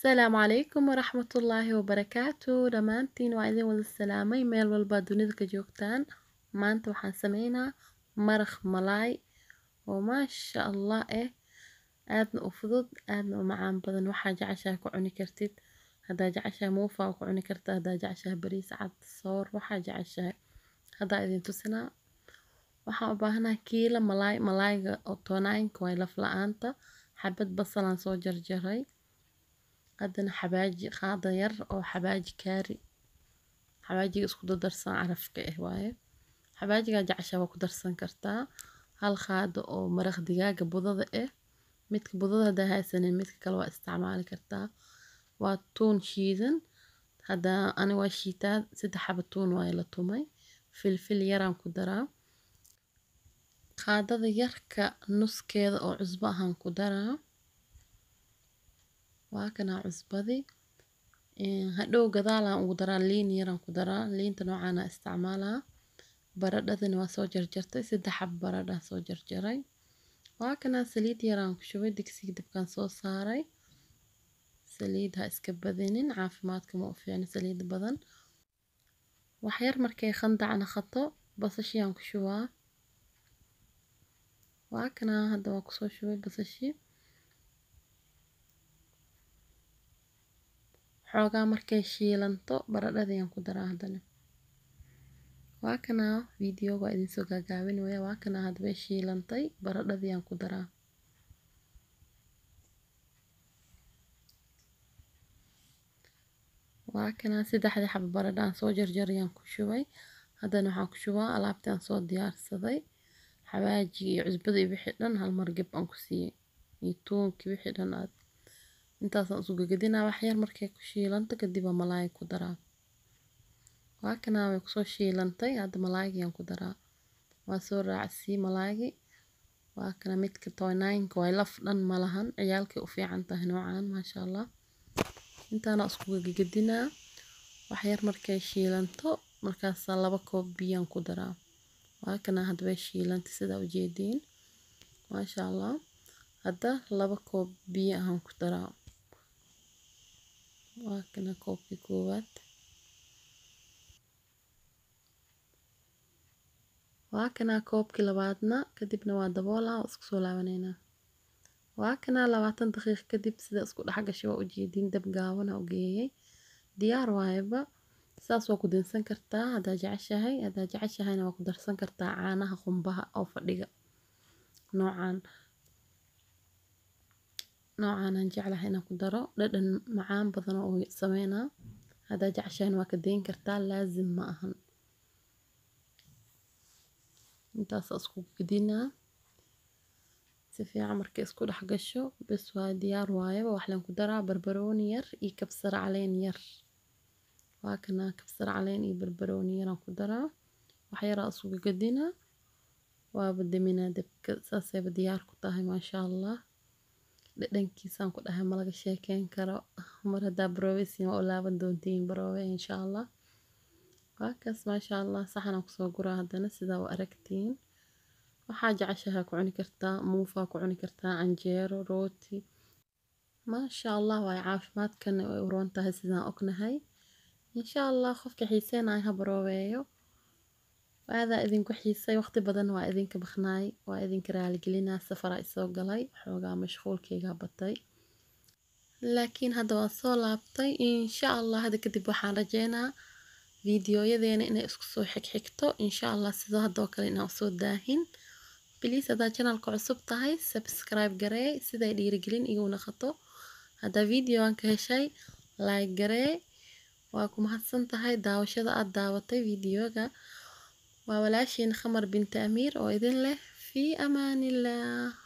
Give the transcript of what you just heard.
Asalaamu calaykum waraxmatullaahi wabarakaatu dhammaantiin waa idin wada salaamay meel walba dunida ka joogtaan maanta waxaan sameynaa maraq malaay oo maasha allah eh aadna u fudud aadna u macaan badan waxaa jeceshahay ku cuni kartid haddaa jeceshahay muufaa ku cuni kartaa haddaa jeceshahay bariis cad soor waxaa jeceshahay haddaa idin tusinaa waxaan u baahanahay kiilo malaay malaayga oo toonaanka waay laf la-aanta xabad basalaan soo jarjaray haddana xabaaji qaada yar oo xabaaji kaari xabaajiga isku dardarsan carafka ah waaye xabaajigaa jeceshaa waa ku darsan kartaa hal qaado oo maraq digaaga budada ah midka budada haddaa haysanin midka kale waa isticmaali kartaa waa tuun shiidan haddaa ani waa shiitaa saddex xabo tuun waaye la tumay filfil yaraan ku daraa qaadada yarka nuskeeda oo cusbo ahaan ku daraa waa kanaa cusbadi hadhow gadaalaan ugu daraa liin yaraan ku daraa liinta noocaana isticmaalaa baradhadana waa soo jarjartay saddex xab baradhaa soo jarjaray waa kanaa saliid yaraan ku shubay digsiga dabkaan soo saaray saliid ha iska badinin caafimaadka ma u fiicno saliid badan waxyar markay khandac naqato basashiyaan ku shubaa waa kanaa hadda waa kusoo shubay basashi xoogaa markay shiilanto baradhadayaan ku daraa haddana waa kanaa videoga waa idinsoo gaagaabinaya waa kanaa hadda way shiilantay baradhadayaan ku daraa waa kanaa saddexdii xabo baradha aan soo jarjarayaan ku shubay haddana waxaan ku shubaa alaabtii aan soo diyaarsaday xawaajiga iyo cusbada iyo wixii dhan hal mar geb aan ku siiyey iyo tuunkii wixii dhan aad intaasaan isu gagadinaa waxyar markay ku shiilanto kadib aa malaay ku daraa waa kanaa way kusoo shiilantay hadda malaaygiyaan ku daraa waa soo raacsii malaaygi waa kana midka toynaynka waay laf dhan malahan ciyaalkay u fiican tahay noocaan maasha allah intaana isku gagadinaa waxyar markay shiilanto markaasaa laba koob biyaan ku daraa waa kanaa hadda way shiilantay sidaa ujeediin maasha allah hadda laba koob biyo ahaan ku daraa waa kana koobkii koowaad waa kanaa koobkii labaadna kadibna waa daboolaa oo isku soo laabaneynaa waa kanaa labaatan daqiiq kadib sida isku dhex gashay waa ujeediin dab gaabana u geeyey diyaar waayaba saas waa ku dinsan kartaa haddaa jeceshahay haddaa jeceshahayna waa ku darsan kartaa caanaha qumbaha oo fadhiga noocaan noocaanaan jeclahay inaan ku daro dhadhan macaan badan oo sameynaa haddaa jeceshahayna waa ka dayn kartaa laazim ma ahan intaasa isku gedinaa si fiican markay isku dhex gasho bes waa diyaar waayaba waxaan ku daraa barbarooni yar iyo kabsar caleen yar waa kana kabsar caleen iyo barbarooni yaraan ku daraa waxyaraa isugu gedinaa waaba deminaa dabka saasayba diyaar ku tahay maasha allah dhadhankiisaan ku dhahay malaga sheekeyn karo mar haddaa baroobeysiin waa u laaban doontiin baroobe insha allah waa kaas maasha allah saxanaan kusoo guraa haddana sidaa u aragtiin waxaa jeceshahay ku cuni kartaa muufaa ku cuni kartaa canjeero rooti maasha allah waay caafimaadkana way u roon tahay sidaan ognahay insha allah qofka xiiseenaya ha baroobeeyo aadaa idinku xiisay waqti badan waa idinka baknaay waa idinka raaligelinaa safaraa isoo galay xoogaa mashquulkaygaa batay laakiin hadda waa soo laabtay insha allah hadda kadib waxaan rajeynaa fiidiyoyadeena inay isku soo xigxigto insha allah sidoo haddoo kale inaan usoo daahin biliis haddaa janalka cusub tahay subscribe garee siday dhiirigelin igu naqato haddaa videoan ka heshay like garee waa ku mahadsan tahay daawashada aad daawatay videoga waa walaashiin khamar binti amiir oo idin leh fii amaanillah